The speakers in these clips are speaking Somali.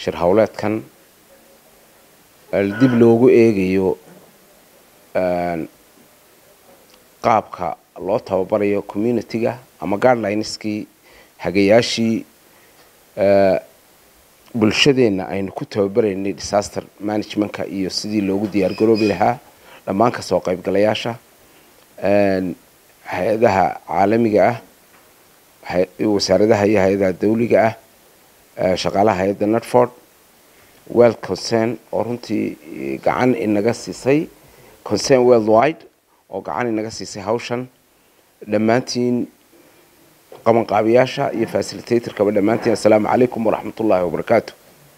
shir howleedkan dib loogu eegayo qaabka loo tababarayo community-ga ama guidelineskii hagayaashii bulshadeenna aynu ku tababaraynay disaster managementka iyo sidii loogu diyaar garoobi lahaa dhammaan kasoo qaybgalayaasha hay-adaha caalamiga ah wasaaradaha iyo hay-adaha dawliga ah shaqaalaha hay-adda netford well concern oo runtii gacan inaga siisay concern worldwide oo gacan inaga siisay hawshan dhammaantiin qabanqaabiyaasha iyo facilitatorkaba dhammaantiin assalaamu calaykum waraxmat ullaahi wabarakaatu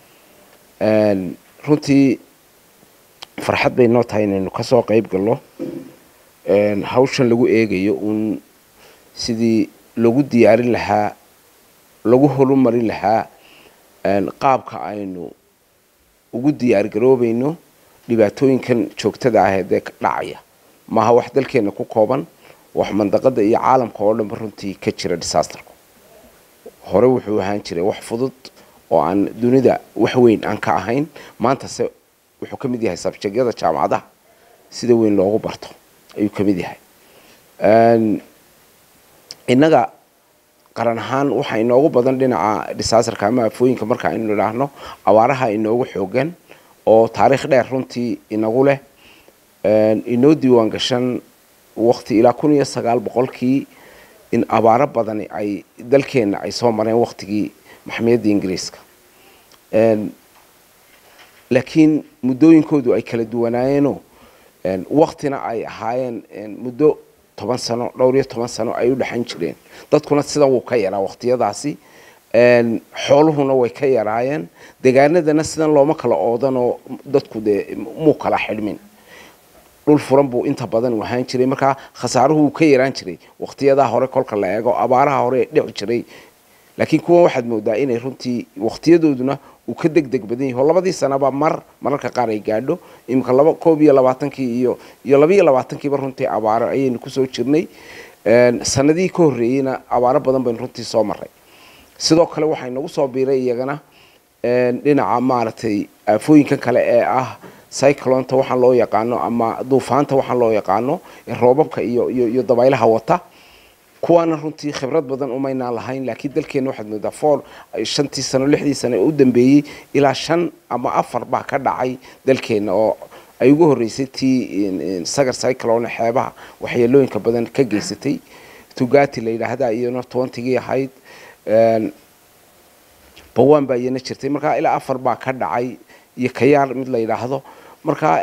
runtii farxad bay noo tahay inaynu kasoo qeyb galno hawshan lagu eegayo uun sidii lagu diyaarin lahaa lagu horumarin lahaa qaabka aynu ugu diyaar garoobayno dhibaatooyinkan joogtada ah ee dee dhacaya maaha wax dalkeena ku kooban wax mandaqada iyo caalamka oo dhanba runtii ka jira disasterku hore wuxuu ahaan jiray wax fudud oo aan dunida wax weyn aan ka ahayn maantase wuxuu ka mid yahay sabjegyada jaamacadaha sida weyn loogu barto ayuu ka mid yahay innaga qaran ahaan waxaa inoogu badan dhinaca disasterka ama afooyinka marka aynu idhaahno abaaraha inoogu xoogan oo taariikh dheer runtii inagu leh inoo diiwaan gashan waqti ilaa kun iyo sagaal boqolkii in abaaro badani ay dalkeenna ay soo mareen waqtigii maxmiyadda ingiriiska laakiin muddooyinkoodu ay kala duwanaayeenoo waqtina ay ahaayeen muddo toban sano dhowr iyo toban sano ay u dhexan jireen dadkuna sida wuu ka yaraa waqtiyadaasi xooluhuna way ka yaraayeen degaanadana sidan looma kala oodanoo dadku dee muu kala xidhmin dhul furan buu inta badan u ahaan jiray markaa khasaaruhu wuu ka yaraan jiray waqtiyadaa hore kolka la eego abaaraha hore dhici jiray laakiin kuwan waxaad moodaa inay runtii waqtiyadooduna uu ka deg deg badan yahi oo labadii sanaba mar mararka qaar ay gaadho iminka laba koob iyo labaatankii iyo iyo laba iyo labaatankiiba runtii abaaro ayaynu kusoo jirnay sanadihii ka horreeyeyna abaaro badan baynu runtii soo maray sidoo kale waxaa inagu soo biiray iyagana dhinaca maaragtay aafooyinkan kale ee ah cyclonta waxaan loo yaqaano ama duufaanta waxaan loo yaqaano roobabka iyo iyo iyo dabaylaha wata kuwaana runtii khibrad badan umaynaan lahayn laakiin dalkeena waxaad moodaa four shantii sano lixdii sano ee u dambeeyey ilaa shan ama afar baa ka dhacay dalkeena oo ay ugu horreysay tii sagar cyclone xeebaha waxyeelooyinka badan ka geysatay tugati la yidhaahda iyana twentigii ahayd bawaan baa iyana jirtay markaa ilaa afar baa ka dhacay iyo kayaar mid la yidhaahdo markaa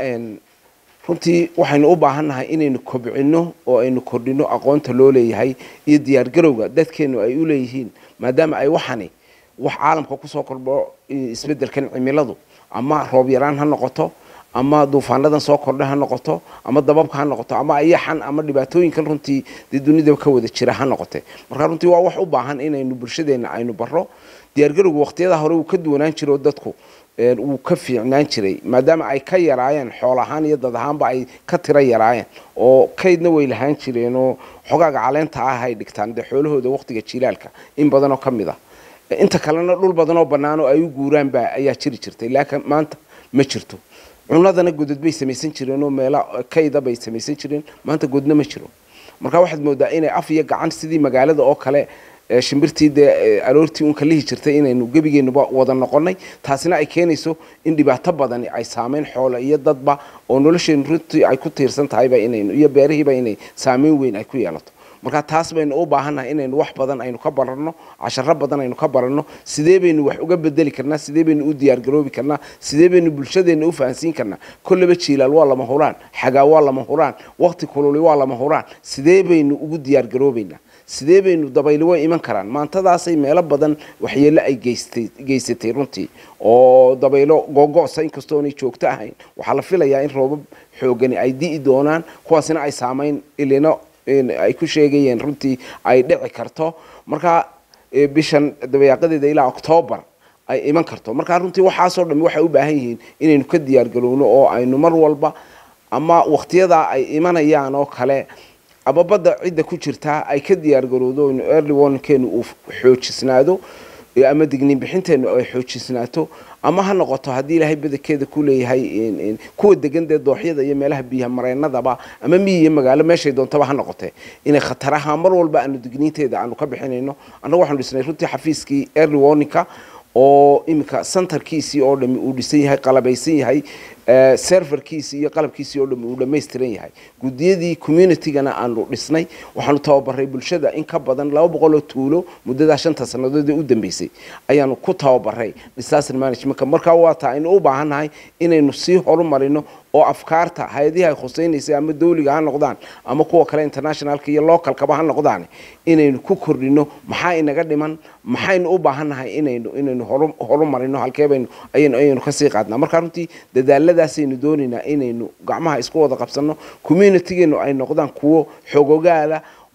runtii waxaynu u baahannahay inaynu kobcino oo aynu kordhino aqoonta loo leeyahay iyo diyaargarowga dadkeenu ay u leeyihiin maadaama ay waxani wax caalamka kusoo kordho isbeddelkan cimiladu ama roob yaraan ha noqoto ama duufaanadan soo kordha ha noqoto ama dababka ha noqoto ama ayaxan ama dhibaatooyinkan runtii dee dunida ka wada jira ha noqote marka runtii waa wax u baahan inaynu bulshadeenna aynu barro diyaargarowga waqtiyada hore uu ka duwanaan jiro dadku wuu ka fiicnaan jiray maadaama ay ka yaraayeen xool ahaan iyo dad ahaanba ay ka tiro yaraayeen oo kaydna way lahaan jireenoo xogaaga caleenta ah ay dhigtaan dee xoolahooda waqtiga jilaalka in badanoo ka mid ah inta kalena dhul badanoo bannaanoo ay u guuraanba ayaa jiri jirtay laakiin maanta ma jirto cunadana godod bay samaysan jireen oo meela kayda bay samaysan jireen maanta godna ma jiro marka waxaad moodaa inay af iyo gacan sidii magaalada oo kale shimbirtii dee aroortii un ka lihi jirtay inaynu gebigeenuba wada noqonay taasina ay keenayso in dhibaato badani ay saameyn xoolo iyo dadba oo nolosheenu runtii ay ku tiirsan tahayba inaynu iyo beerihiiba inay saameyn weyn ay ku yeelato marka taas baynu u baahannahay inaynu wax badan aynu ka baranno casharo badan aynu ka baranno sidee baynu wax uga bedeli karnaa sidee baynu u diyaargaroobi karnaa sidee baynu bulshadeenna u fahansiin karnaa kolleba jiilaal waa lama huraan xagaa waa lama huraan waqti kululi waa lama huraan sidee baynu ugu diyaargaroobaynaa sidee baynu dabayli way iman karaan maantadaasay meelo badan waxyeelo ay geystay geysatay runtii oo dabaylo googo'sa inkastoo aanay joogto ahayn waxaa la filayaa in roobab xoogani ay di'i doonaan kuwaasina ay saamayn ilino ay ku sheegayeen runtii ay dhici karto markaa bishan dabayaaqadeeda ilaa octoobar ay iman karto markaa runtii waxaasoo dhami waxay u baahan yihiin inaynu ka diyaargarowno oo aynu mar walba ama waqtiyadaa ay imanayaan oo kale ama badda cidda ku jirtaa ay ka diyaargarowdo inu early warningkeenu uu xoojisnaado ama digniin bixinteennu ay xoojisnaato ama ha noqoto haddii ilaahay badankeeda ku leeyahay kuwa degan dee dooxyada iyo meelaha biyaha mareennadaba ama miyi iyo magaalo meeshay doontaba ha noqotee inay khataraha mar walba aanu digniinteeda aanu ka bixinayno annagu waxaanu dhisnay runtii xafiiskii early warninka oo iminka centerkiisii oo dhami uu dhisan yahay qalabaysan yahay serverkiisii iyo qalabkiisii oo dhami uu dhammaystiran yahay guddiyadii communitygana aanu dhisnay waxaanu tababaray bulshada in ka badan laba boqol oo tuulo muddadaa shanta sannadood ee u dambeysay ayaanu ku tababaray disaster managementka markaa waa taa aynu u baahannahay inaynu sii horumarino oo afkaarta hay-adihii ay khusaynaysay ama dawliga ha noqdaan ama kuwa kale internationalka iyo localkaba ha noqdaan inaynu ku kordhino maxaa inaga dhiman maxaynu u baahannahay inaynu inaynu horumarino halkeebaynu ayaynu ayaynu kasii qaadnaa markaa runtii dadaaladaasaynu doonaynaa inaynu gacmaha isku wada qabsanno communitygeenu ay noqdaan kuwo xogogaala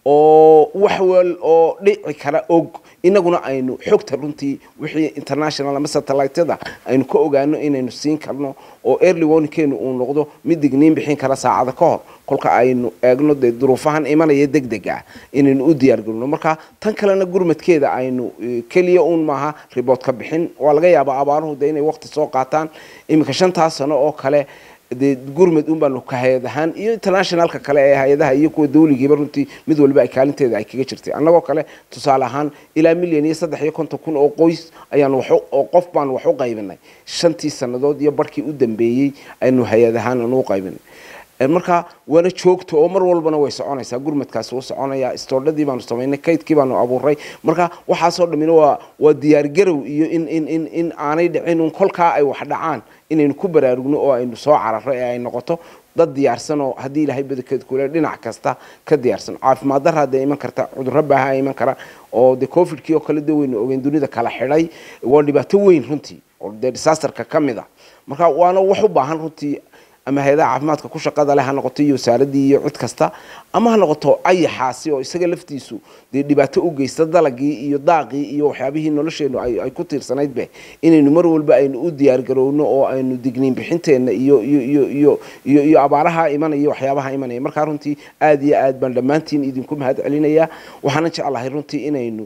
oo wax wal oo dhici kara og inaguna aynu xogta runtii wixii international ama satellityada aynu ka ogaano inaynu siin karno oo early warningkeenu uu noqdo mid digniin bixin kara saacada ka hor kolka aynu eegno dee duruufahan imanaya deg deg ah inaynu u diyaargarino marka tan kalena gurmadkeeda aynu keliya uun maaha ribood ka bixin waa laga yaabaa abaaruhu dee inay waqti soo qaataan iminka shantaas sano oo kale dee gurmad un baanu ka hay-ad ahaan iyo internationalka kale ee hay-adaha iyo kuwa dawligiiba runtii mid walba ay kaalinteeda ay kaga jirtay annagoo kale tusaale ahaan ilaa milyan iyo saddex iyo konton kun oo qoys ayaanu wax oo qof baanu wax u qaybinay shantii sannadood iyo barhkii u dambeeyey aynu hay-ad ahaan aanu u qaybinay marka waana joogto oo mar walbana way soconaysaa gurmadkaasi wuu soconaya istoodhadii baanu samaynay kaydkii baanu abuuray marka waxaasoo dhammina waa waa diyaargarow iyo in in in in aanay dhicin un kolkaa ay wax dhacaan inaynu ku baraarugno oo aynu soo cararo ee ay noqoto dad diyaarsan oo haddii ilaahay badankeed kule dhinac kasta ka diyaarsan caafimaad darra dee iman karta cudurro baaha iman kara oo dee covidkii oo kale dee waynu ogeyn dunida kala xidhay waa dhibaato weyn runtii oo dee disasterka ka mid ah marka waana wax u baahan runtii ama hay-adaha caafimaadka ku shaqada leh ha noqoto iyo wasaaradii iyo cid kasta ama ha noqoto ayaxaasi oo isaga laftiisu dee dhibaato u geysta dalagii iyo daaqii iyo waxyaabihii nolosheenu ay ku tiirsanaydbe inaynu mar walba aynu u diyaargarowno oo aynu digniin bixinteenna iyo iyo iyo iyo iyo iyo abaaraha imanaya waxyaabaha imanaya markaa runtii aada iyo aad baan dhammaantiin idinku mahad celinayaa waxaana jeclahay runtii inaynu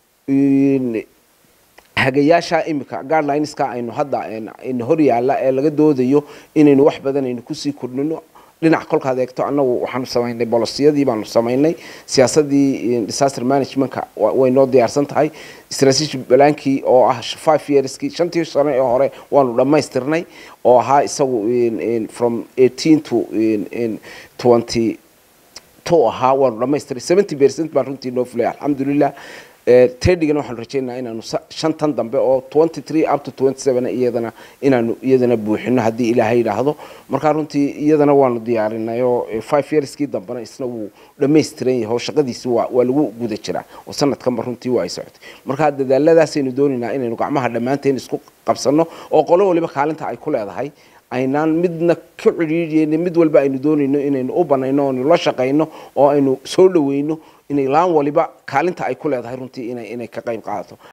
hagayaasha imika guidelinska aynu hadda ina hor yaalla ee laga doodayo inaynu wax badan aynu kusii kordhino dhinac kolkaad eegto annagu waxaanu samaynay bolosiyadii baanu samaynay siyaasadii disaster managementka way noo diyaarsan tahay strategic balaankii oo ah five yearskii shantii sano ee hore waanu dhammaystirnay oo ahaa isagu from eighteen to twenty two ahaa waanu dhammaystiray seventy percent baan runtii noo fulay alxamdulilah tedhigana waxaanu rajaynaha inaanu shantan dambe oo twenty three up to twenty seven iyadana inaanu iyadana buuxino haddii ilaahay yidhaahdo markaa runtii iyadana waanu diyaarinay oo five yearskii dambena isna wuu dhammaystiran yahay oo shaqadiisi waa waa lagu guda jiraa oo sanadkanba runtii waa ay socotay markaa dadaaladaasaynu doonaynaa inaynu gacmaha dhammaanteen isku qabsanno oo qolo waliba kaalinta ay ku leedahay aynaan midna ka cidhiidhiyeyna mid walba aynu doonayno inaynu u banayno oonu la shaqayno oo aynu soo dhaweyno inay laan waliba kaalinta ay ku leedahay runtii inay inay ka qayb qaadato